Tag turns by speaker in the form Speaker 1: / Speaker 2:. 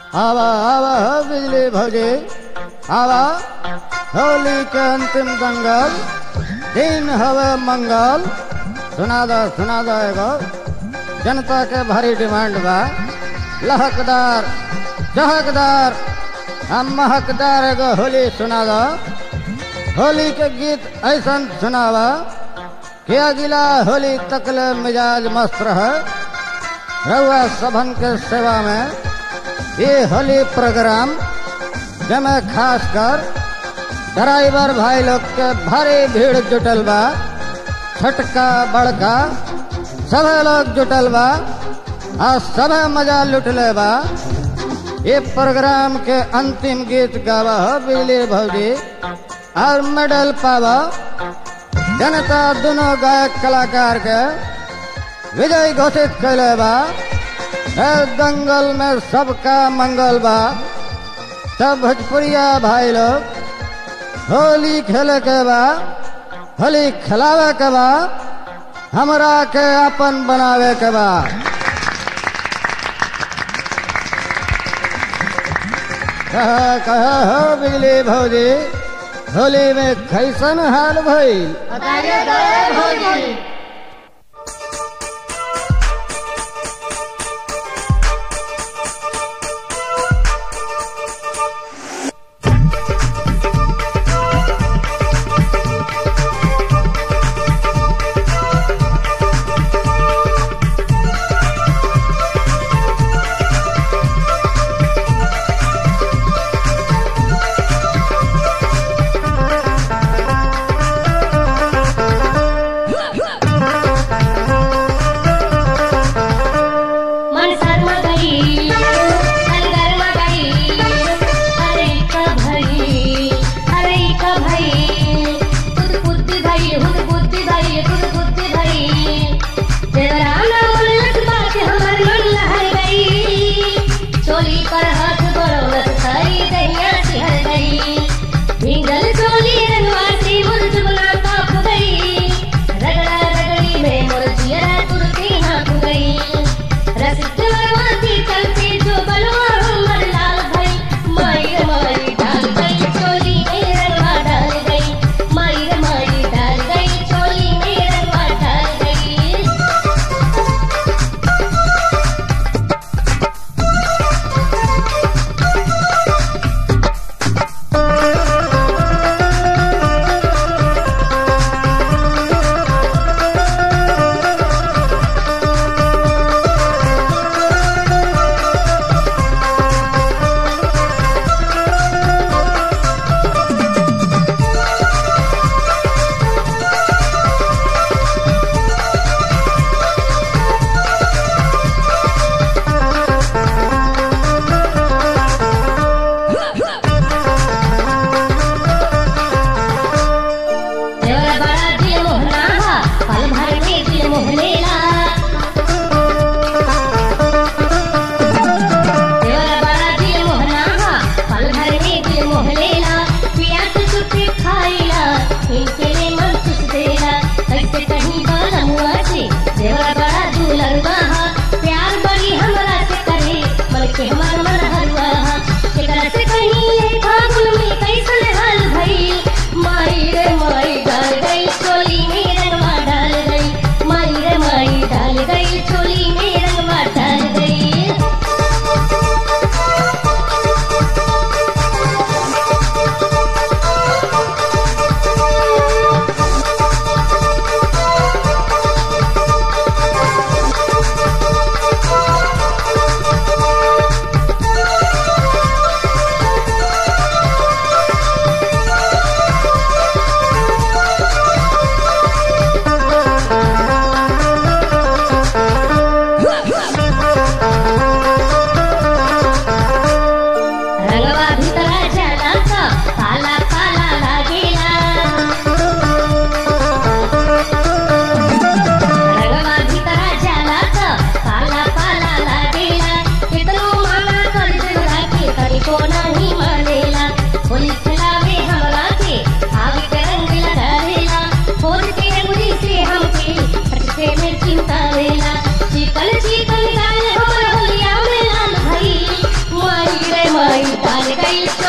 Speaker 1: आवा आवा हो बिजली भौजी आवा होली के अंतिम दंगल दिन हवे मंगल सुना दो सुना दो एगो जनता के भारी डिमांड बा लहकदार चहकदार हम महकदार एगो होली सुना दो होली के गीत ऐसा सुनावा कि अगिला होली तकले मिजाज मस्त रहे रउआ सभन के सेवा में ये होली प्रोग्राम जमे खास कर ड्राइवर भाई लोग के भारी भीड़ जुटल बा छोटका बड़का सभे लोग जुटल बा और सभे मजा लुटले बा ये प्रोग्राम के अंतिम गीत गावा हो बिजली भौजी और मेडल पावा जनता दोनों गायक कलाकार के विजय घोषित कैले बा है दंगल में सबका मंगल बा सब भोजपुरिया भाई लोग होली खेले के बा होली खिलावे के बा हमरा के अपन बनावे के बा कह कह हो बिजली भौजी होली में कैसन हाल भइल
Speaker 2: बताइए गए भौजी
Speaker 3: मन शर्मा गई अलगरमा गई अरे का भई अरे का भई खुद बुद्धि भई खुद बुद्धि भई खुद बुद्धि भई देवराना उल्लस बात हमर मन लहर गई चोली पर हाथ बरौलत सारी दैया सिहर गई भींगल चोली रंगवा से मुरझुबना काप गई रगड़ा रगड़ी में मुरझिया तुरती हाँक गई रसिक मरवाती चलते जो बलवा हमर लाल भई माई रे माई डाल गई चोली में रंगवा डाल गई माई रे माई डाल गई चोली में रंगवा डाल गई देवरा बड़ा दिल मोहना हा पल भर में दिल मोहलेला देवरा बड़ा दिल मोहना हा पल भर में दिल मोहलेला पिया से छुट्टी खाइला इनके लिए मन खुश देला कैसे कहीं बाला मुआ से देवरा बड़ा दुलरुआ हा प्यार बड़ी हमरा से करे मन के हमार मन हरुआ हा एकरा से कहीं ये फागुन में कैसन हाल भइल माई रे माई डाल गई चोली में रंगवा डाल गई माई रे माई डाल गई चोली में रंगवा डाल गई रंगवा भीतरा जाला का पाला पाला लागेला रंगवा भीतरा जाला का पाला पाला लागेला कितनो माना कर देवरा के तनिको नहीं मानेला होली खिलावे हमरा के आग के रंग लगावेला फोन के अंगुली से हमके फटके में चिंतावेला चिकन चिकन गाल हमर होलिया में लाल भई माई गई